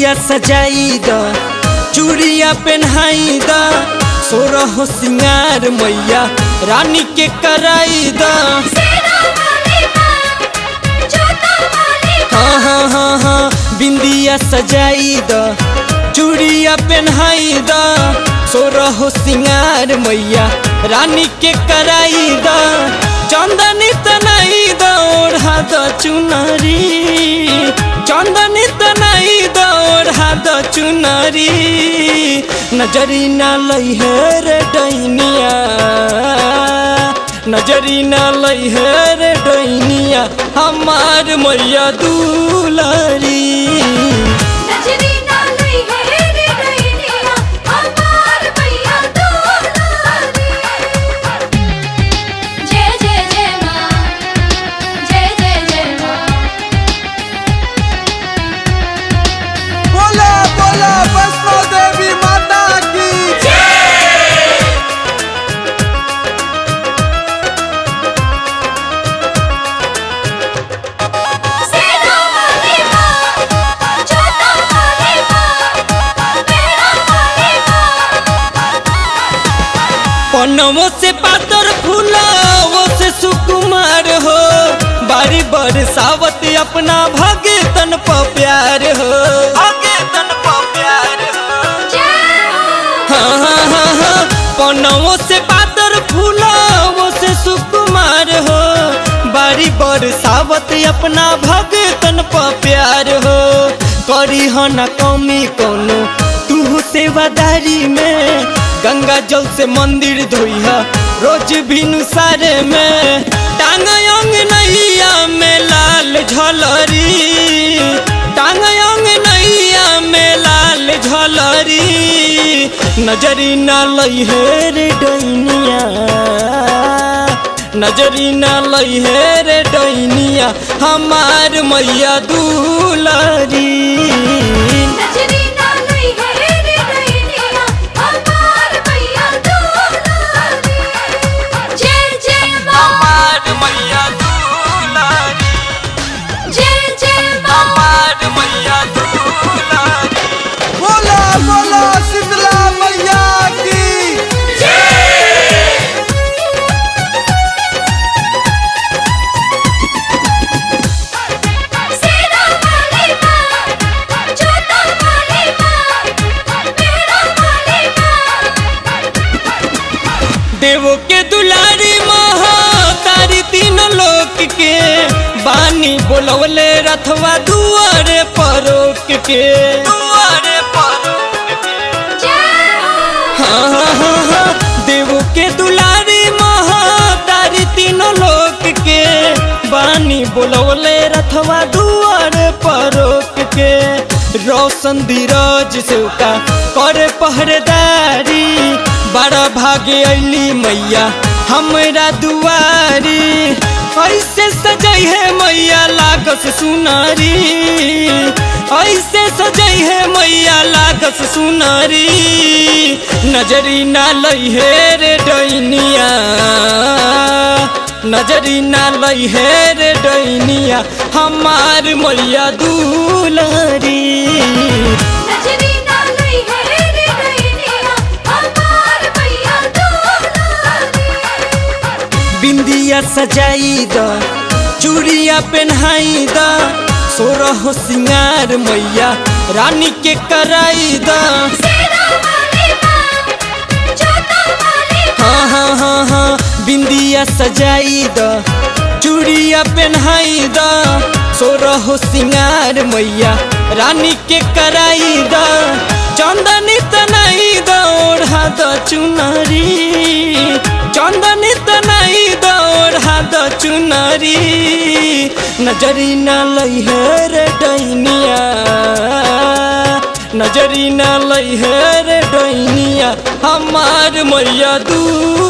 बिंदिया सजाई द चूड़िया पहनाई द सोरह सिंगार मैया रानी के कराई द सेना वाली माँ जोता वाली हाँ हाँ हाँ हाँ बिंदिया सजाई द चूड़िया पहनाई द सोरह सिंगार मैया रानी के कराई द चंदनी तनाई द ओढ़ा द चुनरी चंदनी तनाई द ओढ़ा द चुनरी नजरी ना लई है रे डैनिया नजरी ना लई है रे डैनिया हमार मैया दुलारी नजरी ना लई है रे डैनिया हमार भैया दुलारी जय जय जय माँ जय जय जय माँ बोला बोला वैष्णो देवी माता की सेना वाली माँ जोता वाली माँ मेरा वाली माँ पनवो से पातर फूलावो से सुकुमार हो बारी बरसावत अपना भगतन प प्यार हो भगतन प प्यार हो जय हो हाँ हाँ हाँ हाँ पनवो से पातर फूलावो से सुकुमार हो बारी बरसावत अपना भगतन प प्यार हो करी हो न कमी कोनो तू सेवादारी में गंगा जल से मंदिर धोइहा रोज भिनु सारे में टांग अंग नैया में लाल झलरी टांग अंग नैया में लाल झलरी नजरी ना लई है रे डैनिया नजरी ना लई है रे डैनिया हमार मैया दुलारी नजरी ना लई है रे डैनिया हमार भैया दुलारी जय जय माँ हमार मैया दुलारी जय जय माँ हमार मैया दुलारी बोला बोला शीतला मैया की सेना वाली माँ जोता वाली माँ मेरा वाली माँ देवो के दुलारी महा तारी तीन लोक के बानी बोलवले रथवा दुआरे परोक के दुआरे परोक के जय हो हाँ हाँ हाँ हाँ देवो के दुलारी महा तारी तीनों लोक के बानी बोलवले रथवा दुआरे परोक के रोशन धीरज से का करे पहरेदारी बड़ा भागे अली मैया हमरा दुआरी ऐसे सजई है मैया लागस सुनारी ऐसे सजई है मैया लागस सुनारी नजरी ना लई है रे डैनिया नजरी ना लई है रे डैनिया हमार मैया दुलारी नजरी ना लई है रे डैनिया हमार भैया दुलारी बिंदिया सजाई द चूड़िया पहनाई द सोरह सिंगार मैया रानी के कराई द सेना वाली माँ जोता वाली हाँ हाँ हाँ हाँ बिंदिया सजाई द चूड़िया पहनाई द सोरह सिंगार मैया रानी के कराई द चंदनी तनाई द ओढ़ा द चुनरी चंदनी तनाई द ओढ़ा द चुनरी नजरी ना लई है रे डैनिया नजरी ना लई है रे डैनिया हमार मैया दू